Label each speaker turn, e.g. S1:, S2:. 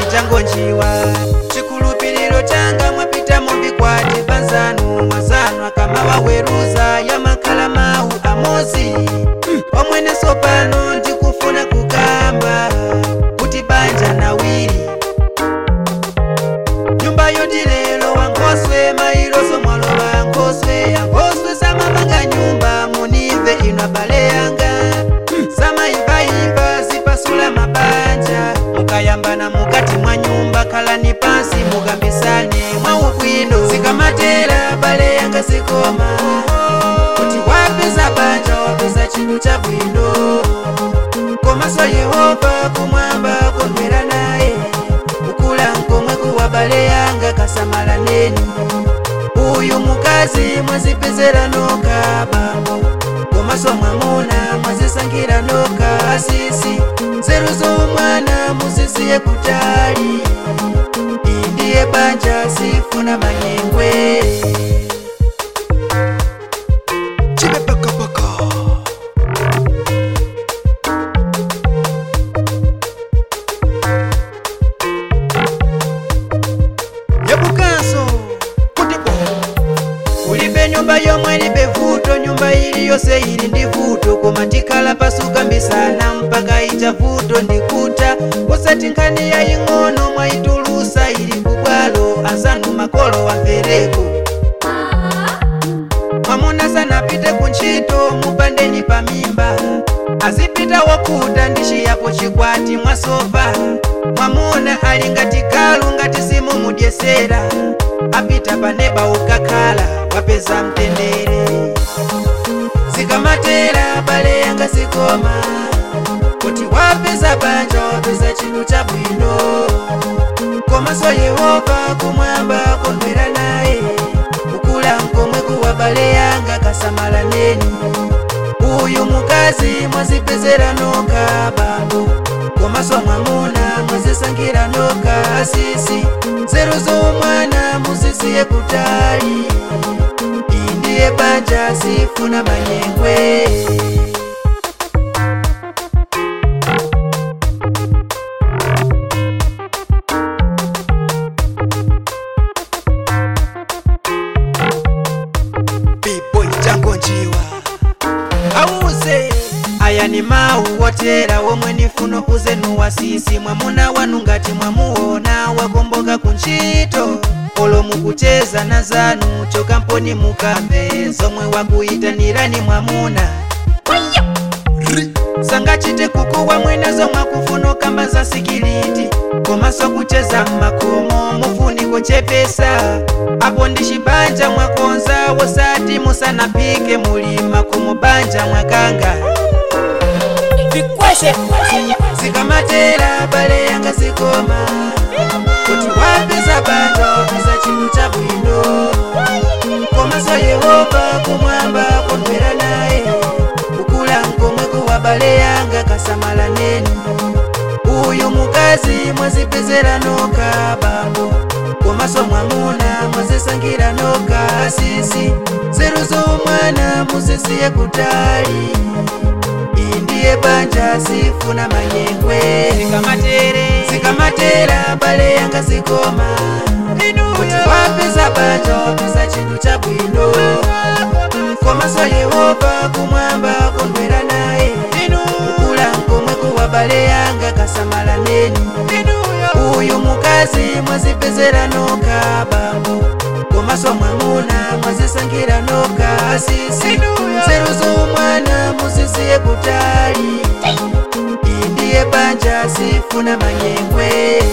S1: chango njiwa chikhulupiriro changa mwapita mubikwati panzanu mwazanu akama waweruza yamakhala mawu amozi omweneso pano ndikufuna kukamba kuti banja nawiri nyumba yotilelo wankoswe mailoso mwalowa nkoswe yankoswe samamanga nyumba munive ino abale yanga samayimbayimba zipasula mabanja mukayambana mukati mwa nyumba khalani pansi mukambisane mwaubwino zikamatera abale yanga zikoma kuti wapeza banja wapeza chinthu chabwino komanso yehova kumwamba kondwera naye kukula nkomwe kuwabale yanga kasamala neni uyu mukazi mwazipezera noka bambo komanso mwamuna mwazisankhira noka asisi nzeru zomwana muzisiye kutali iyi ndiye banja sifuna manyengwe
S2: chibepakapaka
S1: yabukanso kuti bo kulibe nyumba yomwe libe vuto nyumba ili yonse ili ndi vuto koma tikhala pasukambisana mpaka ita vuto ndikuta kusati nkhani yaying'ono mwayitulusa ili kubwalo azanu makolo wamvereko mwamuna sanapite kuntchito mupandeni pa mimba azipita wokuta ndi chiyapo chikwati mwasofa mwamuna ali ngati kalu ngati simumudyesera apita paneba ukakhala wapeza mtendere zikamatera bale yanga zikoma kuti wapeza banja wapeza chinthu chabwino komanso yehova kumwamba kondwera naye kukula nkomwe kuwabale yanga kasamala neni uyu mukazi mwazipezera noka bambo komanso mwamuna mwazisankhira noka asisi nzeru zomwana muzisiye kutali iyi ndiye banja sifuna manyengwe
S2: biboy chango njiwa
S1: auze aya ni mawu wotera womwe nifuno uzenu wasisi mwamuna wanu ngati mwamuona wakomboka kuntchito olo mukucheza na zanu chokamponi mukambe zomwe wakuyitanirani mwamuna
S2: ri
S1: sangachite kukuwa mwenezo mwakufuna kamba za sikiliti komanso kucheza mmakomo mufuniko chepesa apo ndi chibanja mwakonza wosati musanapike mulima kumubanja mwakanga
S3: vikweshe
S1: zikamatera bale yanga zikoma kuti wapeza banja wapeza chinthu chabwino komanso yehova kumwamba kondwera naye kukula nkomwe kuwabale yanga kasamala neni uyu mukazi mwazipezera noka bambo komanso mwamuna mwazisankhira noka asisi nzeru zomwana muzisiye kutali iyi ndiye banja sifuna manyengwe zikamatere zikamatera bale yanga zikoma kuti wapeza banja wapeza chinthu chabwino komanso yehova kumwamba kondwera naye kukula nkomwe kuwabale yanga kasamala neni uyu mukazi mwazipezera noka bambo komanso mwamuna mwazisankhira noka asisi nzeru zomwana muzisiye kutali iyi ndiye banja sifuna manyengwe